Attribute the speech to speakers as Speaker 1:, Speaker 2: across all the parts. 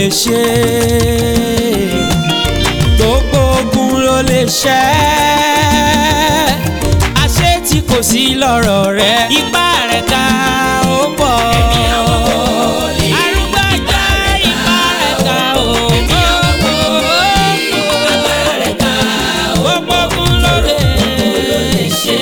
Speaker 1: lè ṣe gbogbo ogun ló lè ṣẹ́ àṣé tí kò sí lọ́rọ̀ rẹ ipá rẹ̀ ká ó pọ̀. Arúgbó ìgbà ipá rẹ̀ ká ó pọ̀. Gbogbo ogun ló lè ṣe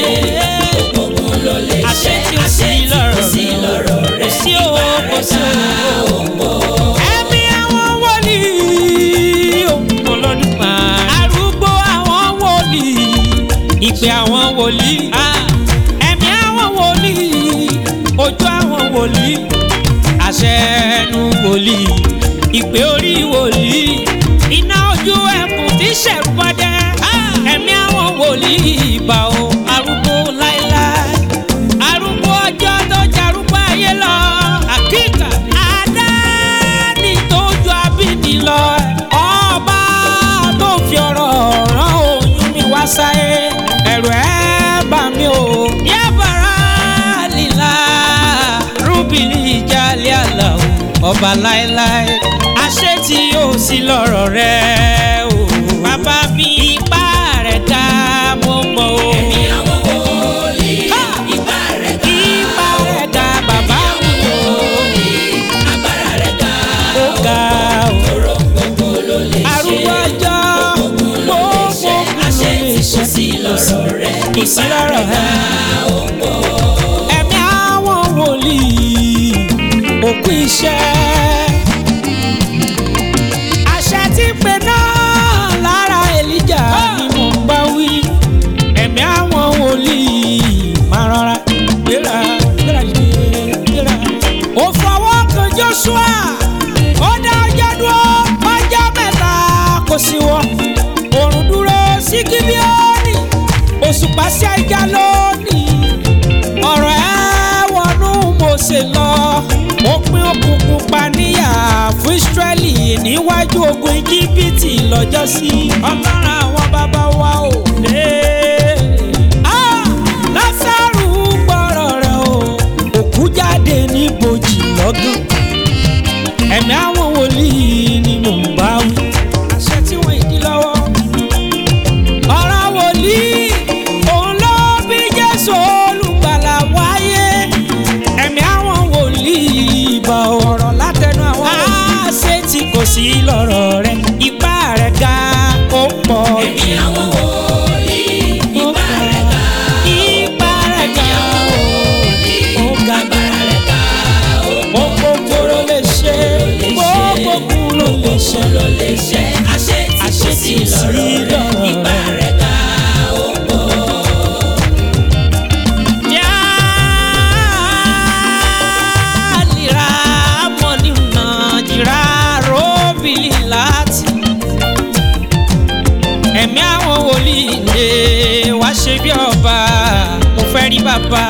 Speaker 1: àṣẹ tí ó sí lọ́rọ̀ rẹ̀ kò sí o kò sí o. ẹ̀mí àwọn wòlíì òkùnkùn lọ́dún máa. arúgbó àwọn wòlíì ìpè àwọn wòlíì. ẹ̀mí àwọn wòlíì ojú àwọn wòlíì àṣẹ ẹnu wòlíì ìpè orí wòlíì iná ojú ẹkùn tí ṣẹ̀rù bọ́dẹ́. ẹ̀mí àwọn wòlíì ìbà o arúgbó láéláé arúgbó ọjọ́ tó jarúgbó ayé lọ. àkíkà àdáni tó ju abíní lọ. ọba tó fi ọ̀rọ̀ rán oyún mi wá sáyé. ẹ̀rù ẹ̀ bà mí o. yábàrá lílà rúbìlì ìjàlẹ̀ àlà o. ọba láéláé àṣẹ tí yóò sí lọ́rọ̀ rẹ̀ o. bàbá mi ipá rẹ̀ ká mọ́ mọ́ o.
Speaker 2: Ẹ̀mí àwọn wòlíì, ipá rẹ̀ ká.
Speaker 1: Ipa rẹ̀ ga bàbá mi o,
Speaker 2: Agbára rẹ̀ ká.
Speaker 1: ó ga o.
Speaker 2: Oró gbogbo ló lè ṣe.
Speaker 1: Arúgbó ọjọ́ gbogbo
Speaker 2: ṣe àṣẹ tí kò sí lọ́rọ̀ rẹ̀.
Speaker 1: kò sí lọ́rọ̀ ẹ̀. Ẹ̀mí àwọn wòlíì òkú iṣẹ́. Àṣẹ tí ń pe náà lára Èlíjà ni mò ń bá wí. Ẹ̀mí àwọn wòlíì máa rọra gbéra gbéra dìde gbéra. Ó fọwọ́ kan Joshua, ó dá ọjọ́ dúró ọjọ́ mẹ́ta kò sí wọ́. Òrùn dúró sí Gíbíọ́nì, òṣùpá sí ajá lónìí ọ̀rọ̀ ẹ wọnú Mósè lọ ó pín òkùnkùn paníyà fún Ísírẹ́lì níwájú ogun Íjíbítì lọ́jọ́sí ọlọ́run àwọn bàbá wa ò lé. Ah! Lásárù gbọ́rọ̀ rẹ̀ o òkú jáde ní bòjì lọ́gán ẹ̀mí àwọn wòlíì ni mò ń bá wí àṣẹ tí wọ́n ìdí lọ́wọ́ ọ̀rọ̀ wòlíì òun ló bí jésù olùgbàlà wáyé ẹ̀mí àwọn wòlíì ìbà ọ̀rọ̀ látẹnu àwọn àṣẹ tí kò sí lọ́rọ̀ rẹ̀ ipá rẹ̀ ga ó pọ̀
Speaker 2: Ẹ̀mí àwọn wòlíì, ipá rẹ̀ ká.
Speaker 1: ipá rẹ̀ ga ó ga
Speaker 2: Agbára rẹ̀ ká.
Speaker 1: ó gbogbo ló lè ṣe gbogbo ló lè ṣe
Speaker 2: Ló lè ṣe àṣẹ tí kò
Speaker 1: àṣẹ
Speaker 2: sí
Speaker 1: tí kò sí
Speaker 2: lọ́rọ̀ rẹ̀.
Speaker 1: lọ́rọ̀
Speaker 2: Ipá
Speaker 1: rẹ̀.
Speaker 2: rẹ̀ ká.
Speaker 1: Yalira mọ̀nì nà jìrà róbìlì láti. Ẹ̀mí àwọn wòlíì lè wá ṣe bí ọba, mo fẹ́ rí bàbá.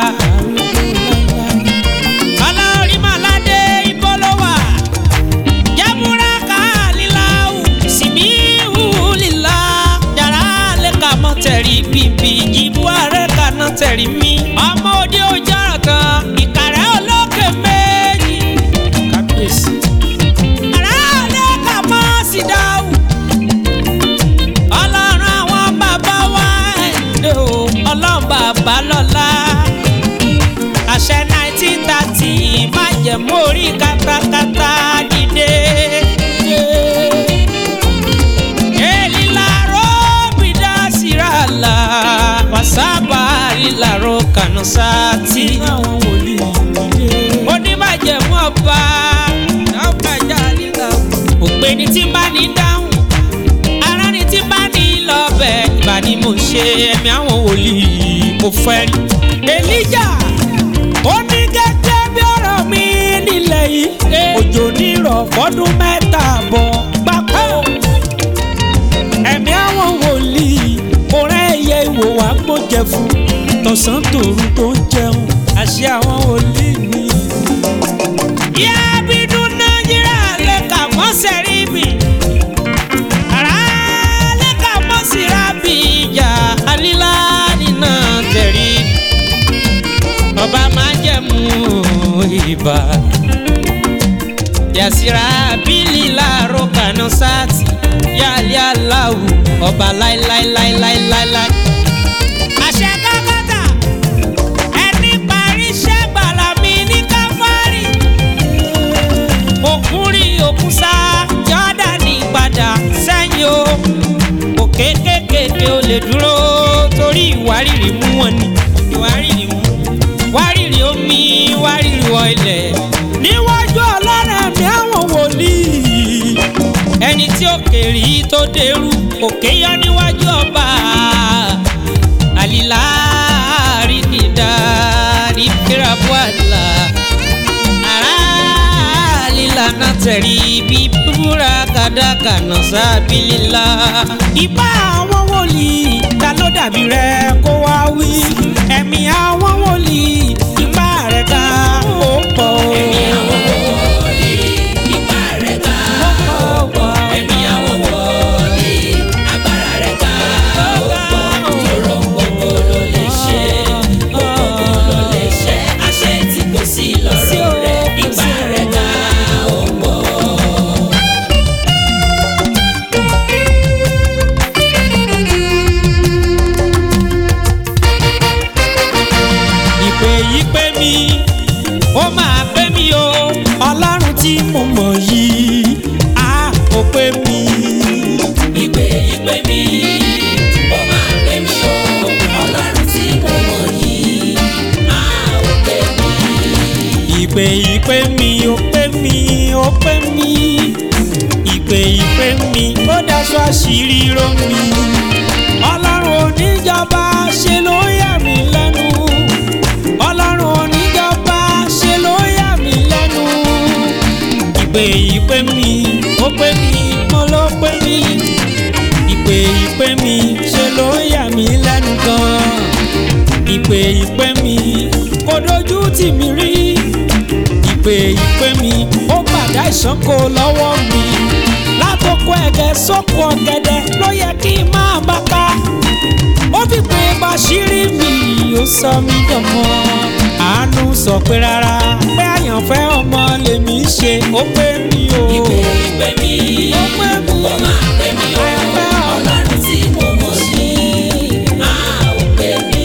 Speaker 1: Aláorí Màládé ibo ló wà? Jábúrá kàlíláwù, sìmí wùlílá. Jàrá lè ka mọ́ tẹ̀rí bìbì, jìbú ààrẹ kaná tẹ̀rí mi. Ọmọ òde ojú ọ̀rọ̀ kan, ìkàrẹ́ olókè méjì. Kábíyèsí. Àrá lè ka mọ́ sí dáhùn. Ọlọ́run àwọn bàbá wa ẹ̀dẹ̀ o, ọlọ́run bàbá lọ́la àṣẹ nineteen thirty májẹ̀mú orí katakata dìde. Elilaro bidasirala wasaba lilaro kanusati. Onímájẹ̀mú ọba ọ̀gbàjà nígbà òpè ní tí bá ní dáhùn ara ní tí bá ní lọ́bẹ̀ ìbá ni mo ṣe ẹ̀mí àwọn wòlíì mo fẹ́ rí. Èlíjà ó ní gẹ́gẹ́ bí ọ̀rọ̀ mi nílẹ̀ yìí òjò nírọ̀ fọ́dún mẹ́ta bọ̀ gbáko. ẹ̀mí àwọn wòlíì òrẹ́ ẹ̀yẹ ìwò wá gbójẹ fún tọ̀sán tòru tó ń jẹun àṣẹ àwọn wòlíì ni. ìyá bídún nàìjíríà lè kà mọ́ sẹ́rí mi. Àrá lè kà mọ́ síra bí ìjà alílá nínà tẹ̀rí ọba máa jẹ̀mú ibà. yàsíra bílí láàárọ̀ kànú sáàtì yálé aláwù ọba láíláíláíláíláí. àṣẹ kákàtà ẹni parí iṣẹ́ gbàlà mi ní káfárì. òkun rí òkun sá jọ́dánì padà sẹ́yìn o. òkè kékèké ó lè dúró torí ìwárìrì mú wọn ni ìwárìrì mú. wárìrì omi wárìrì wọ ilẹ̀. níwájú ọlọ́run mi àwọn wòlíì ẹni tí ó kèrè tó dẹrú òkè yọ níwájú ọba àlìlá àríkìdá rìbíràbùàlà àrà àlìlá náà tẹ̀rí bí búra kàdákà náà sábìlélá. ìbá àwọn wòlíì ta ló dàbí rẹ kó wá wí ẹ̀mí àwọn wòlíì ìbá rẹ̀ ká ó pọ̀
Speaker 2: Ẹ̀mí àwọn wòlíì, ipá rẹ̀ ká
Speaker 1: ó pọ̀
Speaker 2: ẹ̀mí àwọn wòlíì, agbára rẹ̀ ká òrò gbogbo ló lè ṣe gbogbo ló lè ṣe àṣẹ tí kò sí lọ́rọ̀ rẹ̀ ipá rẹ̀ ká òpó.
Speaker 1: ìpè yìí pé mi ó máa pé mi o ọlọ́run tí mo mọ̀ yìí á ò pé mi.
Speaker 2: Ìpè ìpè mi, ó máa pè mí o, Ọlọ́run tí mo mọ̀ yìí, á ò pè mí.
Speaker 1: ìpè yìí pé mi ó pé mi ó pé mi ìpè yìí pé mi ó daṣọ àṣírí ró mi ọlọ́run oníjọba ṣe ló yà mí lẹ́nu ọlọ́run oníjọba ṣe ló yà mí lẹ́nu ìpè yìí pé mi ó pé mi mo ló pé mi ìpè yìí pé mi ṣe ló yà mí lẹ́nu gan ìpè yìí pé mi kò dojú tì mí rí ìpè ìpè mi ó gbàdá ìṣánko lọ́wọ́ mi látòkò ẹ̀gẹ́ sóko ọ̀gẹ̀dẹ̀ ló yẹ kí n máa bá ká ó fi pé bàṣírí mi ó sọ mí dọ̀mọ́ àánú sọ pé rárá pé àyànfẹ́ ọmọ lèmi ṣe ó pé mi o
Speaker 2: Ìpè ìpè mi,
Speaker 1: ó pé mi
Speaker 2: ó máa pè mí o,
Speaker 1: àyànfẹ́ ọmọ.
Speaker 2: Ọlọ́run tí mo mọ̀ yìí, á ò pè mí.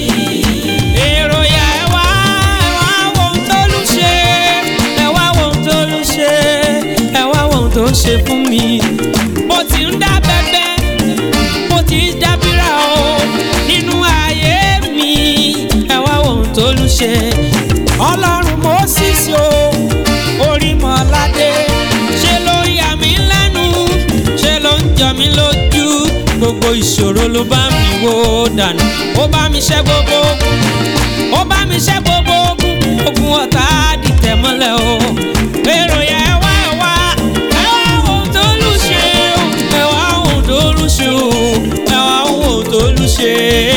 Speaker 1: èrò yà ẹ wá ẹ wá wo ohun tó lù ṣe ẹ wá wo ohun tó lù ṣe ẹ wá wo ohun tó ṣe fún mi. mo ti ń dá bẹ́bẹ́ mo ti ń dábìrà o nínú ayé mi ẹ wá wo ohun tó lù ṣe. ọlọ́run mo sì sí o orí mọ́ládé ṣe ló yà mí lẹ́nu ṣe ló ń jọ mí lójú gbogbo ìṣòro ló bá mi wó dànù ó bá mi ṣẹ́ gbogbo ogun ó bá mi ṣẹ́ gbogbo ogun ogun ọ̀tá dìtẹ̀ mọ́lẹ̀ o èrò yẹn ẹ wá ẹ wá ẹ wá ohun tó lù ṣe o ẹ wá ohun tó lù ṣe o ẹ wá ohun tó lù ṣe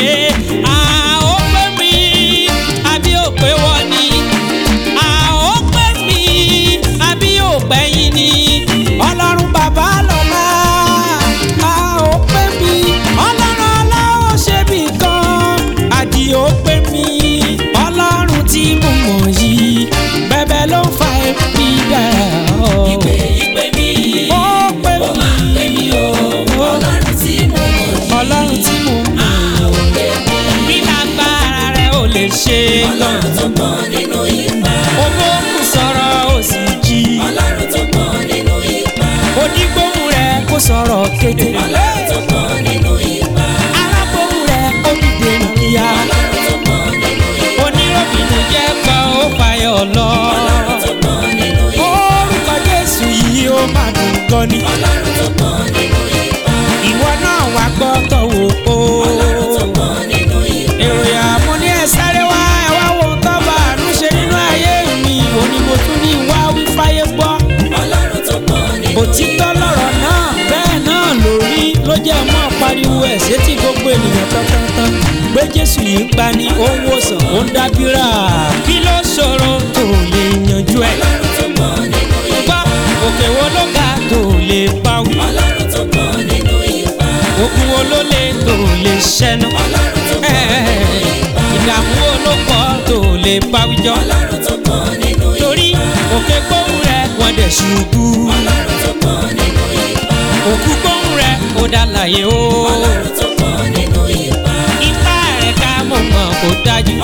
Speaker 1: à ó pé mi àbí ó pé wọ́n ni à ó pé mi àbí ó pẹ́yìn ni ọlọ́run bàbá lọ́la à ó pé mi ọlọ́run aláwọ̀ ṣe bì kan àdì ó pé mi ọlọ́run tí mo mọ̀ yìí bẹ́bẹ́ ló ń fa ẹbí dára
Speaker 2: Ìpè ìpè mi,
Speaker 1: ó pé
Speaker 2: ó máa pè mí o, Ọlọ́run tí mo mọ̀ yìí,
Speaker 1: ọlọ́run tí mo mọ̀
Speaker 2: á ò pè mí.
Speaker 1: bí lágbára rẹ ò lè ṣe gan
Speaker 2: Ọlọ́run tó pọ̀ nínú ipá,
Speaker 1: owó kù sọ̀rọ̀ ó sì jí
Speaker 2: Ọlọ́run tó pọ̀ nínú ipá,
Speaker 1: onígbóhùn rẹ kó sọ̀rọ̀ kéde
Speaker 2: Ọlọ́run tó pọ̀ nínú ipá,
Speaker 1: alágbóhùn rẹ ó dìde níyà
Speaker 2: Ọlọ́run tó pọ̀ nínú ipá,
Speaker 1: oníròbìnú jẹ́ kan ó fàyọ̀ lọ
Speaker 2: Ọlọ́run tó pọ̀ nínú ipá,
Speaker 1: orúkọ jésù yìí ó máa dùn gan ni
Speaker 2: Ọlọ́run tó pọ̀ nínú ipá,
Speaker 1: ìwọ náà wá gbọ́ tọ̀wọ̀ o
Speaker 2: Ọlọ́run tó pọ̀ nínú ipá,
Speaker 1: èròyà mo ní ẹ sáré wá ẹ wá wo tó bá àánú ṣe nínú ayé mi òní mo tún ní wá wí fáyé gbọ́
Speaker 2: Ọlọ́run tó pọ̀ nínú
Speaker 1: òtítọ́ lọ̀rọ̀ náà bẹ́ẹ̀ náà lórí ló jẹ́ mọ́ pariwo ẹ̀ sétí gbogbo ènìyàn tán-tán-tán pé jésù yìí ń pani ó ń wòsàn ó ń dábírà kí ló ṣòro tó lè yanjú ẹ̀
Speaker 2: Ọlọ́run tó pọ̀ nínú ipá,
Speaker 1: gbọ́ òkè wo ló ga tó lè báwí
Speaker 2: Ọlọ́run tó pọ̀ nínú ipá,
Speaker 1: ogun wo ló lè tó lè ṣẹ́nu
Speaker 2: Ọlọ́run tó pọ̀ nínú ipá,
Speaker 1: ìdààmú wo ló pọ̀ tó lè báwíjọ́
Speaker 2: Ọlọ́run tó pọ̀ nínú ipá,
Speaker 1: torí òkè gbóhùn rẹ̀ wọ́n dẹ̀ ṣubú.
Speaker 2: ọlọ́run tó pọ̀ nínú ipá.
Speaker 1: òkú gbóhùn rẹ̀ ó dá láyé o.
Speaker 2: ọlọ́run tó pọ̀ nínú ipá.
Speaker 1: ipá rẹ̀ ká mọ̀ mọ̀ kó dájú.